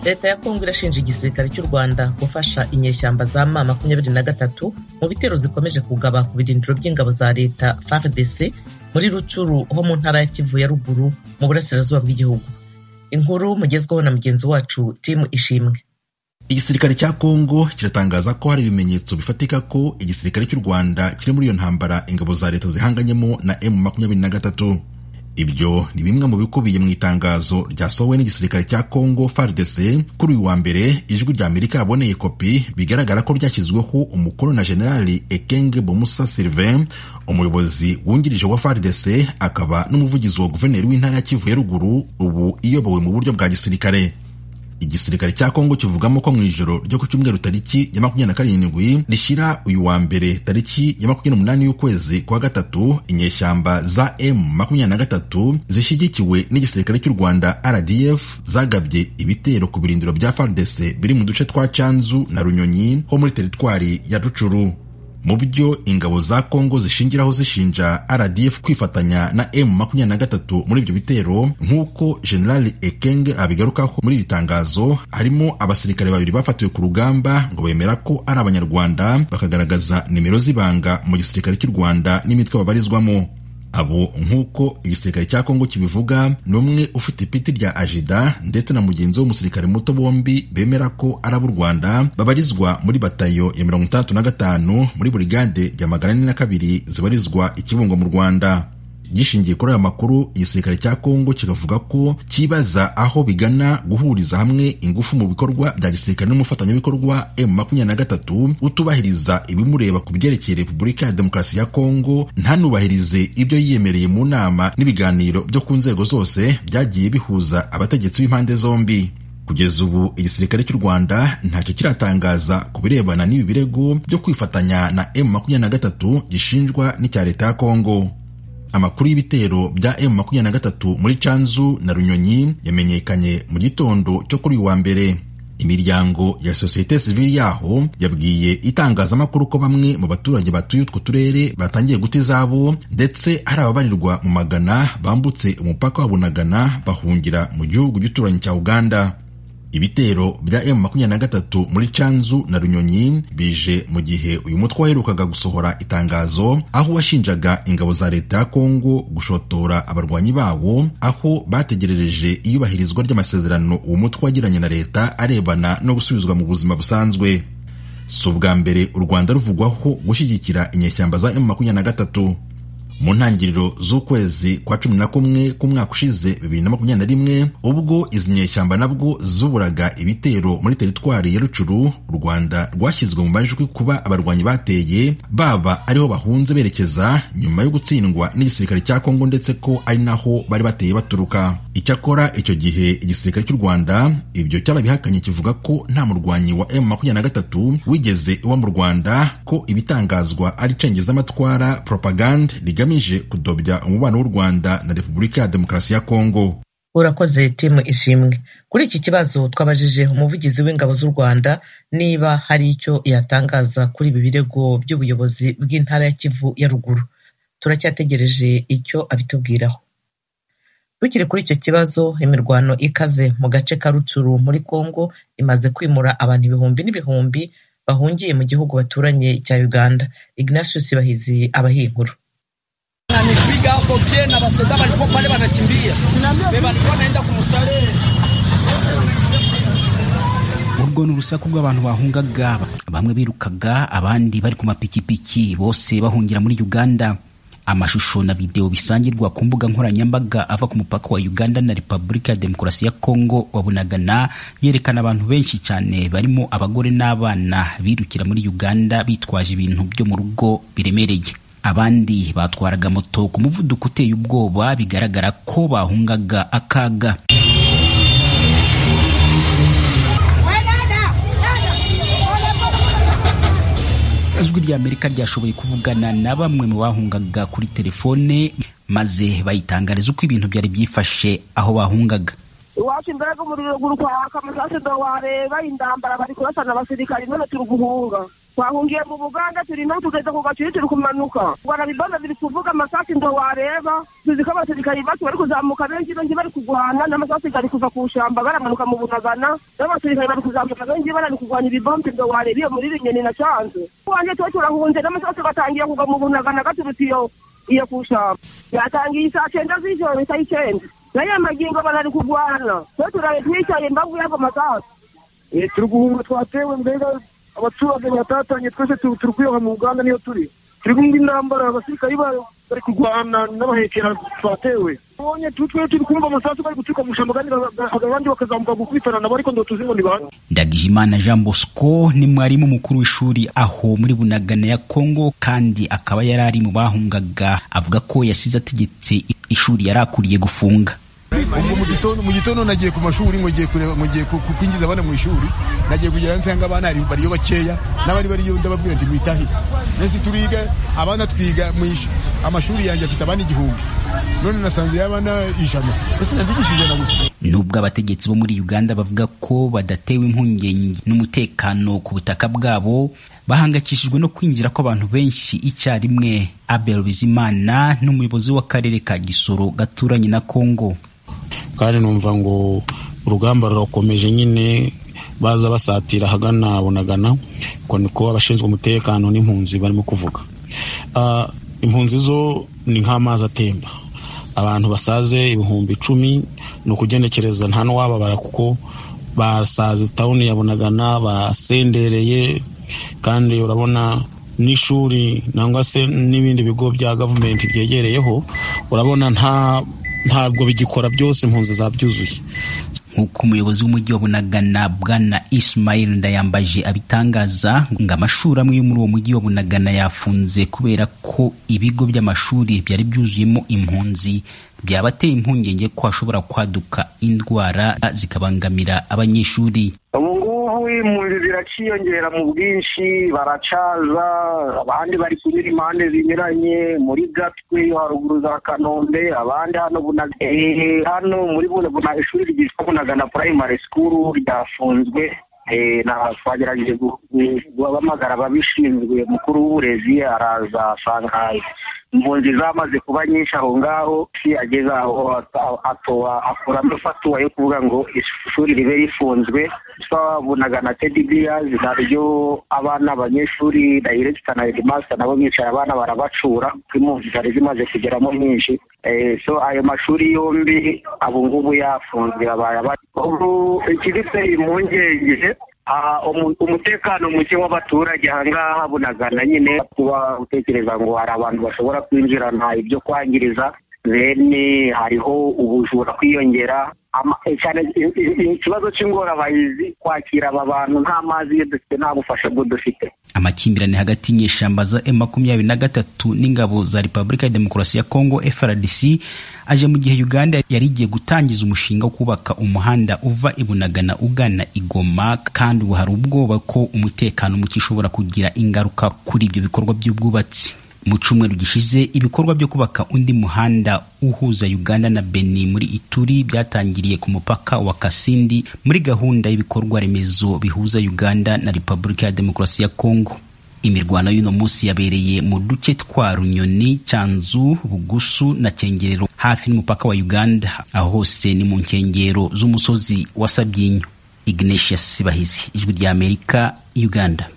Leta ya Congo irashinja igisirikare cy'u Rwanda gufasha inyeshyamba za M makumyabiri na gatatu mu bitero zikomeje kugaba ku birindiro by'ingabo za leta FARDC muri Rucuru ho mu ntara ya Kivu ya ruguru mu burasirazuba bw'igihugu. Inkuru mugezweho na mugenzi wacu Tim Ishimwe. Igisirikare cya Kongo kiratangaza ko hari ibimenyetso bifatika ko igisirikare cy'u Rwanda kiri muri iyo ntambara ingabo za leta zihanganyemo na M23. Ibyo ni bimwe mu bikubiye mu itangazo ryasohowe n'igisirikare cya Kongo FARDC kuri uyu wa mbere, ijwi rya Amerika yaboneye kopi bigaragara ko ryashyizweho umukono na Generali Ekenge Bomusa Sylvain, umuyobozi wungirije wa FARDC akaba n'umuvugizi wa guverineri w'intara ya Kivu ya ruguru, ubu iyobowe mu buryo bwa gisirikare. Igisirikare cya Kongo kivugamo ko mu ijoro ryo ku cyumweru tariki ya makumyabiri na karindwi rishyira uyu wa mbere tariki ya makumyabiri n'umunani y'ukwezi kwa gatatu inyeshyamba za M makumyabiri na gatatu zishyigikiwe n'igisirikare cy'u Rwanda RDF zagabye ibitero ku birindiro bya FARDC biri mu duce twa Cyanzu na Runyonyi ho muri teritwari ya Rucuru. Mu byo ingabo za Kongo zishingiraho zishinja RDF kwifatanya na M23 muri ibyo bitero nk'uko General Ekenge abigarukaho muri iri tangazo, harimo abasirikare babiri bafatiwe ku rugamba ngo bemera ko ari Abanyarwanda bakagaragaza nimero z'ibanga mu gisirikare cy'u Rwanda n'imitwe babarizwamo. Abo nk'uko igisirikare cya Kongo kibivuga ni umwe ufite ipiti rya ajida ndetse na mugenzi we umusirikare muto bombi bemera ko ari ab'u Rwanda babarizwa muri batayo ya mirongo itandatu na gatanu muri burigade ya magana ane na kabiri zibarizwa i Kibungo mu Rwanda. Gishingiye kuri aya makuru, igisirikare cya Kongo kikavuga ko kibaza aho bigana guhuriza hamwe ingufu mu bikorwa bya gisirikare n'umufatanyabikorwa M23 utubahiriza ibimureba ku byerekeye Repubulika ya Demokarasi ya Kongo ntanubahirize ibyo yiyemereye mu nama n'ibiganiro byo ku nzego zose byagiye bihuza abategetsi b'impande zombi. Kugeza ubu igisirikare cy'u Rwanda ntacyo kiratangaza ku birebana n'ibi birego byo kwifatanya na M23 gishinjwa n'icya leta ya Kongo. Amakuru y'ibitero bya M23 muri Canzu na Runyonyi yamenyekanye mu gitondo cyo kuri uyu wa mbere. Imiryango ya sosiyete sivili yaho yabwiye itangazamakuru ko bamwe mu baturage batuye utwo turere batangiye guta izabo ndetse hari ababarirwa mu magana bambutse umupaka wa Bunagana bahungira mu gihugu gituranyi cya Uganda. Ibitero bya M23 muri Canzu na Runyonyi bije mu gihe uyu mutwe waherukaga gusohora itangazo aho washinjaga ingabo za leta ya Kongo gushotora abarwanyi bawo aho bategerereje iyubahirizwa ry'amasezerano uwo mutwe wagiranye na leta arebana no gusubizwa mu buzima busanzwe. Si ubwa mbere u Rwanda ruvugwaho gushyigikira inyeshyamba za M23. mu ntangiriro z'ukwezi kwa cumi na kumwe k'umwaka ushize bibiri na makumyabiri na rimwe ubwo izi nyeshyamba nabwo zuburaga ibitero muri teritwari ya Rucuru u Rwanda rwashyizwe mu majwi kuba abarwanyi bateye baba ariho bahunze berekeza nyuma yo gutsindwa n'igisirikare cya Kongo ndetse ko ari naho bari bateye baturuka icyakora icyo gihe igisirikare cy'u Rwanda ibyo cyarabihakanye kivuga ko nta murwanyi wa M23 wigeze uba mu Rwanda ko ibitangazwa ari icengezamatwara propagande rigamije kudobya umubano w'u Rwanda na Repubulika ya Demokarasi ya Kongo. Urakoze timu ishimwe. Kuri iki kibazo twabajije umuvugizi w'ingabo z'u Rwanda niba hari icyo yatangaza kuri ibi birego by'ubuyobozi bw'intara ya Kivu ya ruguru. Turacyategereje icyo abitubwiraho. Tukiri kuri icyo kibazo, imirwano ikaze mu gace ka Rucuru muri Kongo imaze kwimura abantu ibihumbi n'ibihumbi bahungiye mu gihugu baturanye cya Uganda. Ignatius Bahizi abaha inkuru. Ananipiga hapo tena, basoda walikuwa pale wanakimbia, walikuwa naenda kumstari urwo ni urusaku rw'abantu bahungaga bamwe birukaga abandi bari ku mapikipiki bose bahungira muri uganda amashusho na videwo bisangirwa ku mbuga nkoranyambaga ava ku mupaka wa uganda na repubulika ya demokarasi ya kongo wabunagana yerekana abantu benshi cyane barimo abagore n'abana birukira muri uganda bitwaje ibintu byo mu rugo biremereye abandi batwaraga moto ku muvuduko uteye ubwoba bigaragara ko bahungaga akaga ijwi rya amerika ryashoboye kuvugana na bamwe mu bahungaga kuri telefone maze bayitangariza uko ibintu byari byifashe aho bahungaga iwacu mbega umuriro guri kwaka amasase ndowareba indambara bari kurasana abasirikari none turi guhunga twahungiye mu buganda turi naho tugeze ku gacuri turi kumanuka rwanda bibanza biri kuvuga amasasi ngo wareba tuzi ko abasirikari bacu bari kuzamuka benshi benshi bari kugwana n'amasasi gari kuva ku shamba baramanuka mu bunagana n'abasirikari bari kuzamuka benshi bari kurwanya ibibombe ngo wareba iyo muri binyoni na canze wanjye tuba turahunze n'amasasi batangiye kugwa mu bunagana gaturutse iyo iyo ku shamba yatangiye saa cyenda z'ijoro saa icyenda nayo magingo barari kugwana twe turabe twicaye imbavu y'ago masasi turi guhunga twatewe mbega abaturage batatanye twese turi kwiroha mu uganda niyo turi turi kumva intambara abasirikari bari kurwana n'abahekera twatewe tubonye twe turi kumva amasasu bari guturuka mu ishyamba kandi abandi bakazamuka gukubitana nabo ariko ngo tuzi ngo ni bande ndagijimana jean bosco ni mwarimu mukuru w'ishuri aho muri bunagana ya kongo kandi akaba yari ari mu bahungaga avuga ko yasize ategetse ishuri yari akuriye gufunga ubu mu gitondo nagiye ku mashuri ngo ngiye kwinjiza abana mu ishuri nagiye kugira ngo nsanga abana bariyo bakeya n'abari bariyo ndababwira nti mwitahire mbese turiga abana twiga amashuri yanjye afite abana igihumbi none nasanze y'abana ijana mbese nandigisha ijana gusa nubwo abategetsi bo muri uganda bavuga ko badatewe impungenge n'umutekano ku butaka bwabo bahangayikishijwe no kwinjira kw'abantu benshi icyarimwe abel bizimana n'umuyobozi w'akarere ka gisoro gaturanye na kongo kandi numva ngo urugamba rurakomeje nyine baza basatira ahagana bunagana uko niko abashinzwe umutekano n'impunzi barimo kuvuga impunzi zo ni nk'amazi atemba abantu basaze ibihumbi icumi ni ukugenekereza nta n'uwababara kuko basaze tawuni ya bunagana basendereye kandi urabona n'ishuri nangwa se n'ibindi bigo bya gavumenti byegereyeho urabona nta ntabwo bigikora byose impunzi zabyuzuye nk'uko umuyobozi w'umujyi wa bunagana bwana ismail ndayambaje abitangaza ngo amashuri amwe yo muri uwo mujyi wa bunagana yafunze kubera ko ibigo by'amashuri byari byuzuyemo impunzi byabateye impungenge ko hashobora kwaduka indwara zikabangamira abanyeshuri impunzi ziraciyongera mu bwinshi baracaza abandi bari kunyura impande zinyuranye muri gatwe yo haruguru za kanombe abandi hano hano muri buna ishuri ryitwa bunagana primary school ryafunzwe twagerageje guhamagara ababishinzwe mukuru w'uburezi araza asanga impunzi zamaze kuba nyinshi aho ngaho ageze aho atoha akuramo ifatuwa yo kuvuga ngo ishuri ribe rifunzwe twabonaga na tedi biyazi naryo abana abanyeshuri dayiregita na headmaster nabo bicaye abana barabacura impunzi zari zimaze kugeramo nyinshi so ayo mashuri yombi abo ngubu yafunzwe abaye abari ikiduteye impungenge umutekano muke w'abaturage ahangaha bunagana nyine kuba utekereza ngo hari abantu bashobora kwinjirana ibyo kwangiriza bene hariho ubujura kwiyongera ikibazo cy'ingorabahizi kwakira aba bantu nta mazi iyo dufite nta bufasha bwo dufite amakimbirane hagati y'inyeshyamba za e makumyabiri na gatatu n'ingabo za repubulika ya demokarasi ya kongo frdc aje mu gihe uganda yari igiye gutangiza umushinga wo kubaka umuhanda uva ibunagana ugana igoma kandi ubu hari ubwoba ko umutekano muke ushobora kugira ingaruka kuri ibyo bikorwa by'ubwubatsi mu cyumweru gishize ibikorwa byo kubaka undi muhanda uhuza uganda na beni muri ituri byatangiriye ku mupaka wa kasindi muri gahunda y'ibikorwa remezo bihuza uganda na repubulika ya demokarasi ya kongo imirwano y'uno munsi yabereye mu duce twa runyoni cyanzu bugusu na cyengero hafi n'umupaka wa uganda aho hose ni mu nkengero z'umusozi wa sabyinyo ignatia sibahizi ijwi ry'amerika uganda